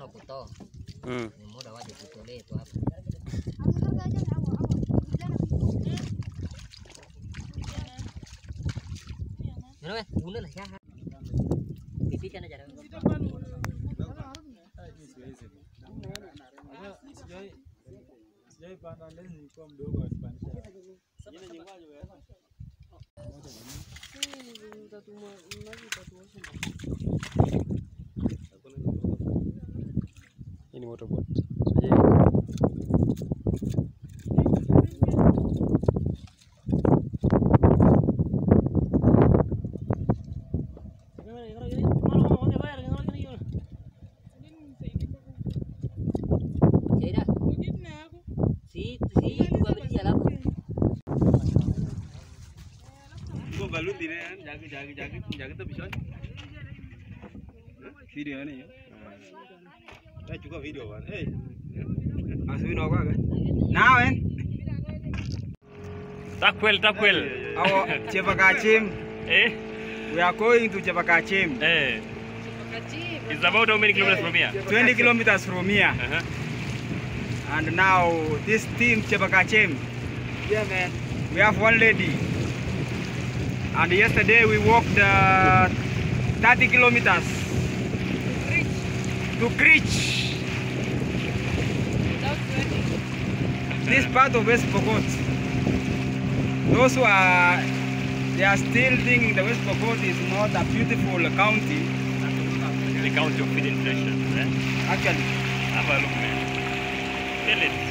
mkono kutoa, Mm. ni muda waje kutolee tu hapa. Wewe una la ya. Kipita na jara. Hii ni motorboat. Shaida. Si si kubadilisha alafu. Iko baluti ne jagi jagi jagi jagi to bishon. Video ne yo. Ta chukua video bana. Eh. Aswi no kwa. Nawe. Takwel, takwel. Awo Chepakachim. Eh? We are going to Chepakachim. Eh. It's about how many kilometers from here? 20 kilometers from here. Uh-huh. And now this team Chepakachim. Yeah man. We have one lady. And yesterday we walked uh, 30 kilometers to Krich. This part of West Pokot. Those who are they are still thinking the West Pokot is not a beautiful county. The county of feeding treasures, eh? Actually, Have a look, man. Feel it.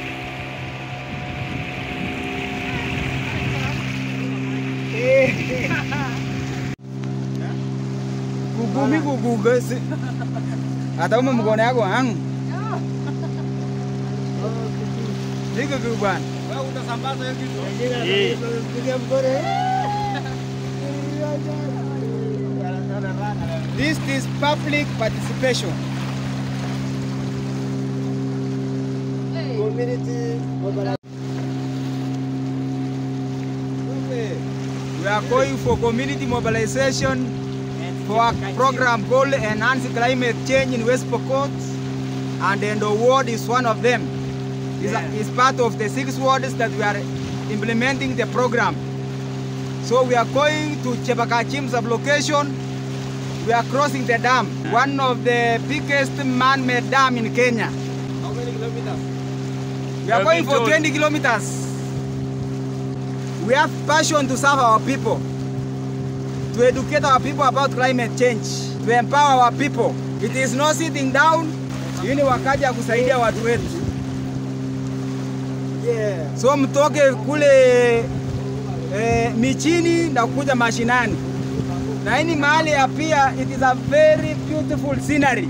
kugumi kuguga si hata kama mkono yako ang Niko kwa bwana. Wewe utasambaza hiyo kitu. Eh. This is public participation. We are going for community mobilization for a program called Enhance Climate Change in West Pokot, and then the ward is one of them. It's, a- it's part of the six wards that we are implementing the program. So we are going to Chepakachim sublocation. We are crossing the dam, one of the biggest man-made dam in Kenya. How many kilometers? We are I've going been for told. 20 kilometers. We have passion to serve our people, to educate our people about climate change, to empower our people. It is not sitting down. Hii ni wakati ya kusaidia watu wetu. So mtoke kule eh, michini na kuja mashinani, na hii ni mahali ya pia, it is a very beautiful scenery.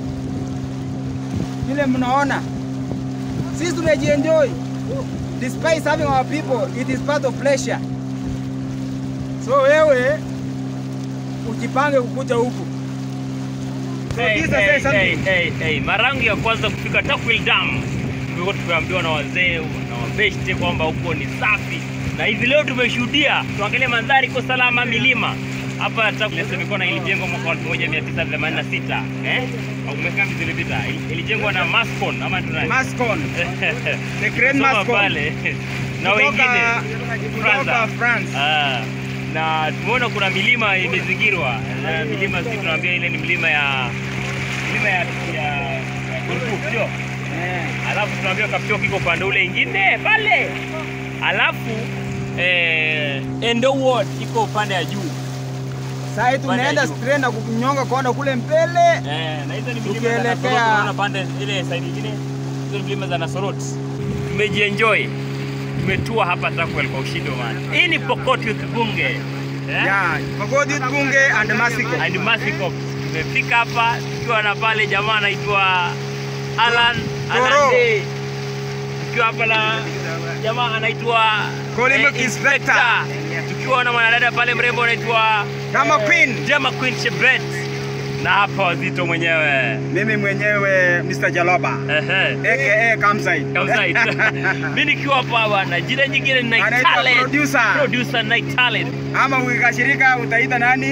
Vile mnaona sisi tumejienjoy despite serving our people, it is part of pleasure. So wewe ujipange kukuja huku. So Hey, this is hey, something. hey, hey, hey. Mara yangu ya kwanza kufika Takwil Dam tulikuwa tukiambiwa na wazee na wabeshte kwamba huko ni safi, na hivi leo tumeshuhudia. Tuangalie mandhari, iko salama, milima hapa Takwil semekona ilijengwa mwaka wa 1986 eh, au miaka ngapi zilipita? Ili- Ilijengwa na Mascon ama tunani Mascon, the great Soma Mascon. pale na Kutoka- wengine kutoka France. Ah, na tumeona kuna milima imezingirwa na milima, sisi tunaambia ile ni milima ya milima ya ya ya Kurkuk, sio? Eh. Alafu tunaambia Kapchok iko upande ule ingine pale, alafu eh, Endo Ward iko upande ya juu Sasa hivi Pande tunaenda juu. straight na kunyonga kwenda kule mbele. eh, na hizo ni milima za Tukielekea- Nasorot, tunaona pande ile side nyingine, hizo ni milima za Nasorot. Tumejienjoy, tumetua hapa Takwel kwa ushindi wa maana. Hii ni Pokot Youth Bunge eh? Yeah, Pokot Youth Bunge and Masiko. and Masikop. Tumefika hapa tukiwa na pale jamaa anaitwa Alan Toro. Anande, tukiwa hapa na jamaa anaitwa Colin eh, Inspector. tukiwa na mwanadada pale mrembo anaitwa Kama Queen. Jema Queen Chebret na hapa wazito mwenyewe Mimi mwenyewe Mr. Jaloba Ehe. aka Kamsai. Kamsait. Mimi nikiwa hapa bwana, jina nyingine ni Night Anaitwa Talent. producer. Producer Night Talent. Ama ukikashirika utaita nani?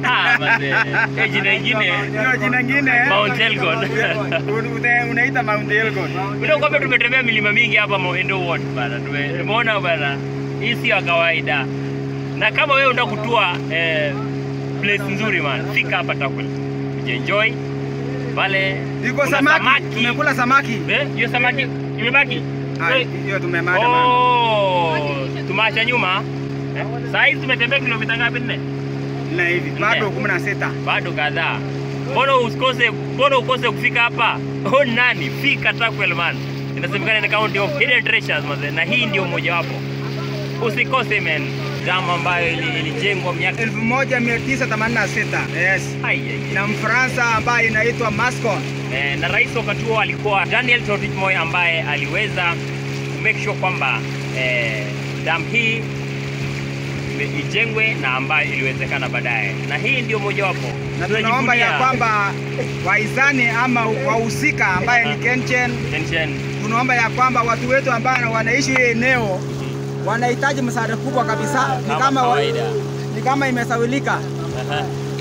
Ah, mazee. Eh, jina ingine Hiyo jina ingine Mount Elgon. Un- une- unaita Mount Elgon. Bila kwamba tumetembea milima mingi hapa Moendo Ward bana. Tume- Tumeona bana. Hii sio ya kawaida. Na kama wewe unataka kutua eh, place nzuri man, fika hapa Takwel. Enjoy. Pale Iko kuna samaki. Tumekula samaki. Eh, hiyo samaki imebaki? Ah, Eh, Hiyo tumemada man. Oh, tumeacha nyuma. Eh, Saa hizi tumetembea kilomita ngapi nne? Na hivi bado Nne. 16. Bado kadhaa. Mbona usikose, mbona ukose kufika hapa? Oh, nani? Fika Takwel man. Inasemekana ni county of hidden treasures mazee, na hii ndio mojawapo. Usikose man. Damu ambayo ili- ilijengwa miaka 1986. Yes. Ai, ai, ai. Na Mfaransa ambaye inaitwa Mascon. Eh, na rais wakati huo alikuwa Daniel Toroitich Moi ambaye aliweza make sure kwamba eh, damu hii ime- ijengwe na ambayo iliwezekana baadaye, na hii ndio mojawapo Na tunaomba ya Tunajivunia kwamba waizani ama wahusika ambaye ni Kenchen, tension. tunaomba ya kwamba watu wetu ambao wanaishi hii eneo wanahitaji msaada kubwa kabisa. Ni Kama kama wa, kawaida. ni kama imesawilika. Aha.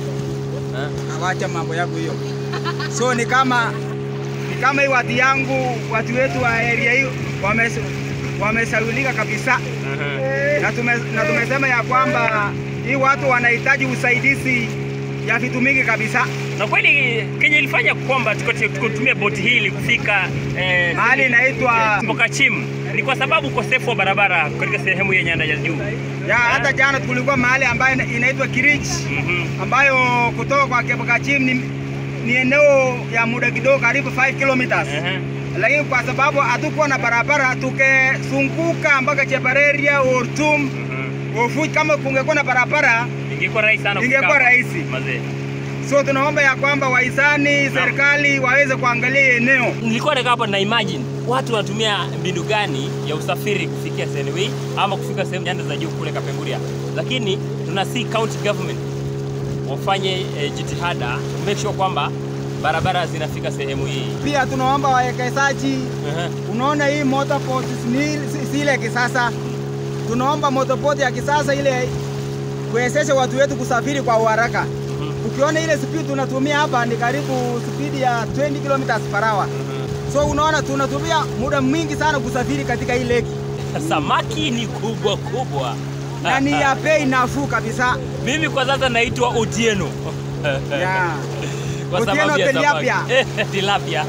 Ha? Awacha mambo yako hiyo. So ni kama ni kama hii watu yangu watu wetu wa area hii wames, wamesawilika kabisa Aha. na, tume, na tumesema ya kwamba hii watu wanahitaji usaidizi ya vitu mingi kabisa. Na kweli Kenya ilifanya kwamba tuko- tukutumia boti hili kufika eh, Mahali inaitwa Mbokachim ni kwa sababu ukosefu wa barabara katika sehemu ya nyanda za juu. ya hata jana tulikuwa mahali ambayo ina- inaitwa Kirich Mhm. ambayo kutoka kwa Kebukachim ni, ni eneo ya muda kidogo karibu 5 kilometers. Aha. lakini kwa sababu hatukuwa na barabara tukizunguka mpaka Chepareria, Ortum, Mhm. Ofuj. Kama kungekuwa na barabara, Ingekuwa rahisi sana kufika ingekuwa hapa. rahisi. Mazee. So tunaomba ya kwamba wahisani, serikali waweze kuangalia hii eneo. Nilikuwa nakaa hapa na imagine watu wanatumia mbinu gani ya usafiri kufikia sehemu hii ama kufika sehemu nyanda za juu kule Kapenguria, lakini tuna see county government wafanye eh, jitihada make sure kwamba barabara zinafika sehemu hii. Pia tunaomba wawekezaji, Aha. unaona hii motorport ni si- si ile kisasa, tunaomba motorport ya kisasa ile kuwezesha watu wetu kusafiri kwa uharaka. Mhm. Ukiona ile speed tunatumia hapa ni karibu speed ya 20 kilometers per hour. Mhm. So unaona tunatumia muda mwingi sana kusafiri katika hii lake Samaki ni kubwa kubwa na ni ya bei nafuu kabisa. Mimi kwa sasa naitwa Otieno Yeah. kwa Otieno sababu ya tilapia. samaki. tilapia.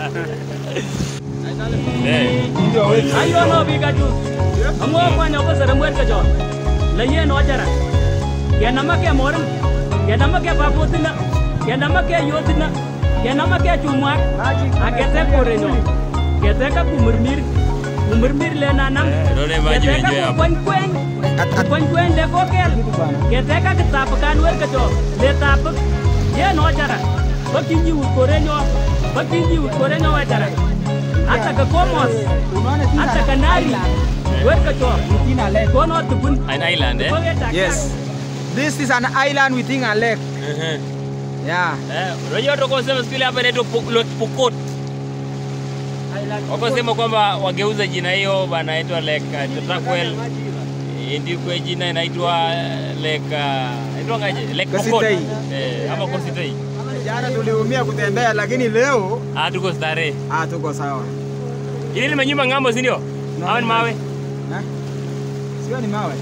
Eh. ayono biga ju ango kwanya ko sere mwer ka jo la ye no jara ya nama ke morin ya nama ke babutina ya nama ke yotina ya nama ke chumwa agete korenyo gete ka kumurmir kumurmir le nanam Eh, role maji gete wenyewe ka hapo. kwen kwen kwen kwen le ko kel gete ka kitap kan wer ka jo le tap ye no jara bakinji ut korenyo bakinji ut korenyo wa jara hata ka komos Unaona sisi hata ana- kanari island. werka cho Within a lake. kono tupun An island eh? Yes. This is an island within a lake. Mhm. Yeah. Eh, unajua watu wakosema siku ile hapa inaitwa Po- Lake Pokot. Wakosema kwamba wageuza jina hiyo bana inaitwa Lake uh, Takwel. Ndiko jina inaitwa uh, Lake uh, inaitwa ngaje? Lake Pokot. Kositei. Eh, ama Kositei. Jana tuliumia kutembea lakini leo Ah, tuko starehe. ah, tuko sawa. Ile ni manyumba ng'ambo, si ndio? No, Hawa ni no. mawe. Na? Sio ni mawe.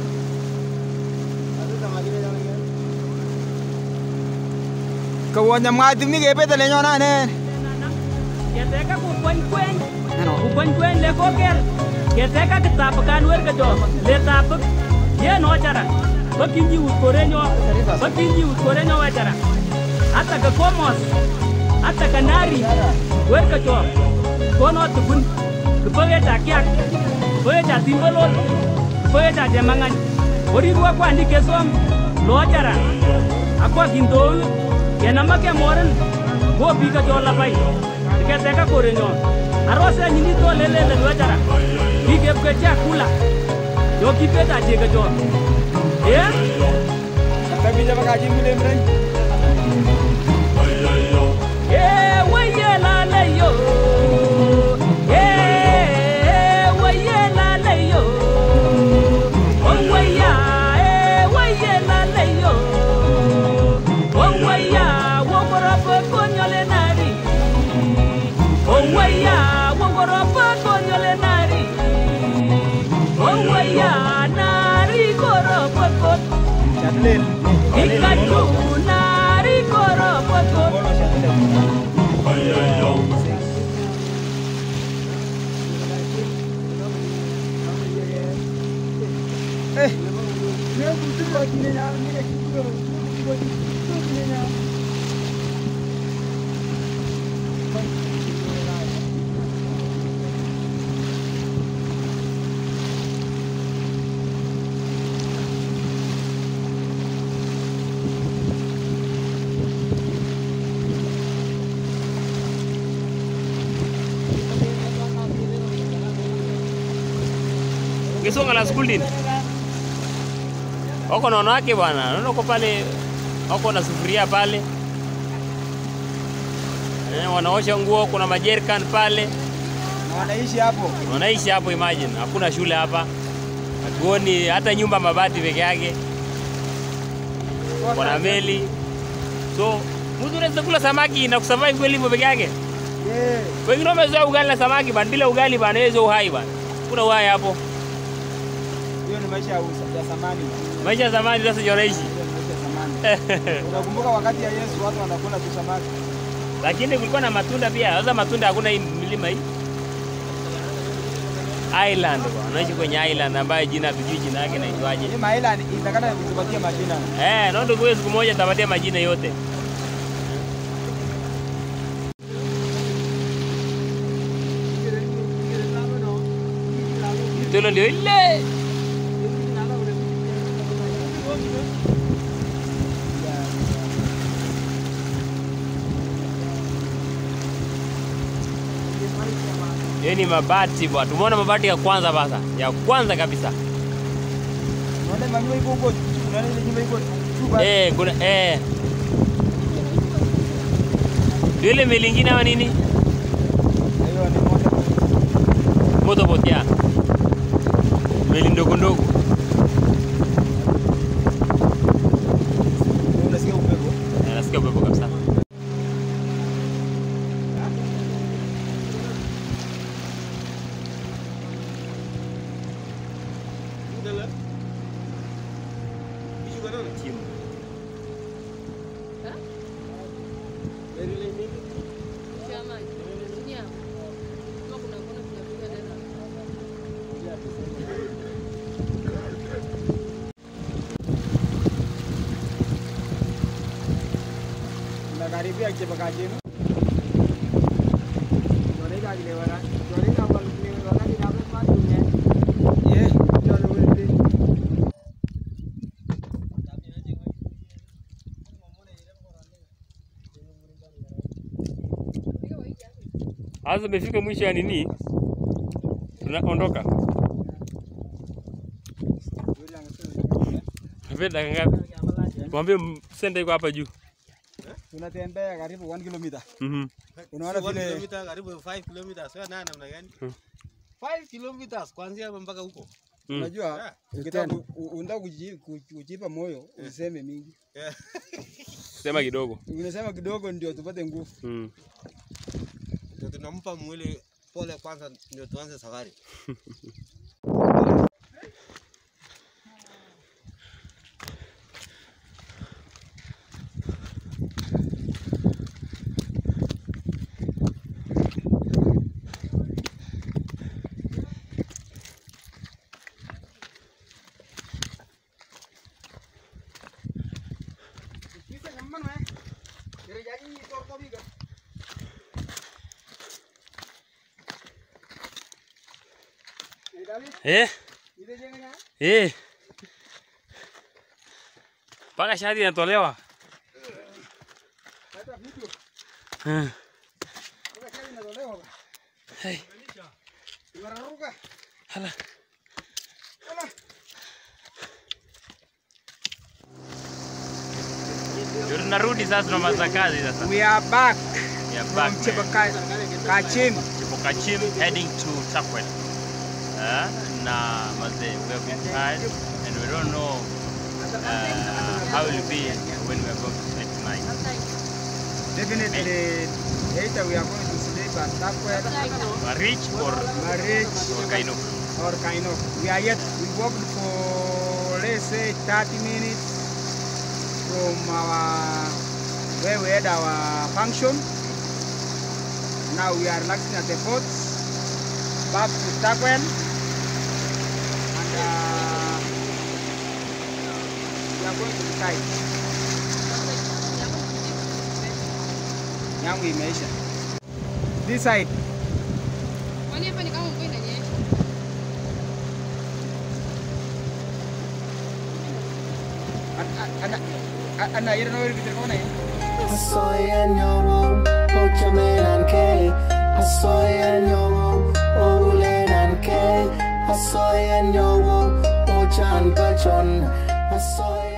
Kawonya mwati mige pete le nyona ne. keteka ku kwen kwen ku kwen kwen le kokel keteka kitap kan werka cho le tap ye no jara bakinji ut korenyo bakinji ut korenyo wa jara hata ka komos hata kanari werka cho kono tupun kupoge ta kyak kupoge ta timbolot kupoge ta jemangan ori ruwa kwandi kesom lo jara akwa kintou kenama ke moren go pika cho labai tiketeka korenyo arose nyini to lelele lo jara kike ke chakula yo kipeta cheke cho eh Kabija bakaji mule mre. Eh, weye la le yo. Eh, weye la le yo. Oh, weya, eh, weye la le yo. Ikachuna rikoropoto. Ukisonga la school din. Wako na wanawake bwana. Naona uko pale wako na sufuria pale. Eh, wanaosha nguo, kuna majerrican pale. Na wanaishi hapo. Wanaishi hapo imagine. Hakuna shule hapa. Hatuoni hata nyumba mabati peke yake. Wana meli. So, mtu unaweza kula samaki na kusurvive kweli hivyo peke yake? Yeah. Wengine wamezoea ugali na samaki bana, bila ugali bana, hizo uhai bana. Kuna uhai hapo. Hiyo ni maisha ya usa- ya zamani. bwana. Maisha ya zamani sasa ndio wanaishi. Hiyo ni maisha ya zamani. Unakumbuka wakati ya Yesu watu wanakula tu samaki. Lakini kulikuwa na matunda pia. Sasa matunda hakuna hii milima hii. Island bwana. Wanaishi kwenye island ambayo jina tujui jina yake inaitwaje. Hii maila ni- itakata kutupatia majina. Eh, naona ndio siku moja tapatia majina yote. Tulo ndio ile. Hiyo ni mabati bwana. Tumeona mabati ya kwanza basa. Ya kwanza kabisa. Unaona manyumba iko huko. Unaona ile nyumba iko chupa. Eh, kuna eh. Ndio ile meli ingine ama nini? Hiyo ni moja. Motorboat ya. Meli ndogo ndogo. Unasikia upepo. Eh, Nasikia upepo kabisa. Chim. Tunakaribia kichepaka chenu. Tunaenda kile wana. Tunaenda kwa kile wana ni hapo kwa dunia. Yeah, ndio ndio. Sasa tumefika mwisho ya nini? Tunaondoka. Venda ngapi? Mwambie sende iko hapa juu. Tunatembea karibu 1 kilomita. Mhm. Unaona vile kilomita karibu 5 kilometers wewe nani namna gani? Hmm. 5 kilometers kuanzia hapa mpaka huko. Mm. unajua ukitaka ku- u- unataka kuji- ku- kujipa moyo useme mingi. Yeah. Sema kidogo. Unasema kidogo ndio tupate nguvu. Mm. Ndio tunampa mwili pole kwanza ndio tuanze safari. Eh? Eh. Mpaka shati inatolewa. Eh. Hey. Hala. Ndio tunarudi sasa tunamaliza kazi sasa. We are back Yeah, from back. man. Chepaka- Kachim. Chipokachim heading to Takwet. Uh, na mazee, we have been tired and we don't know uh, how it will be when we are going to sleep tonight. Definitely either we are going to sleep at Takwet, Marich or, Marich or Kaino. or Kainok. We are yet, we walked for let's say 30 minutes from our where we had our function. Now we are relaxing at the port, back to Stagwell, and uh, we are going to the side. Yangu imeisha. This side. Kwani hapa ni kama mvua inanyesha? Ana ana ana yero no irikite kona hii. Asoy en yongo, ochamenan ke. Asoy en yongo, oulenan ke. Asoy en yongo, ochan pachon. Asoy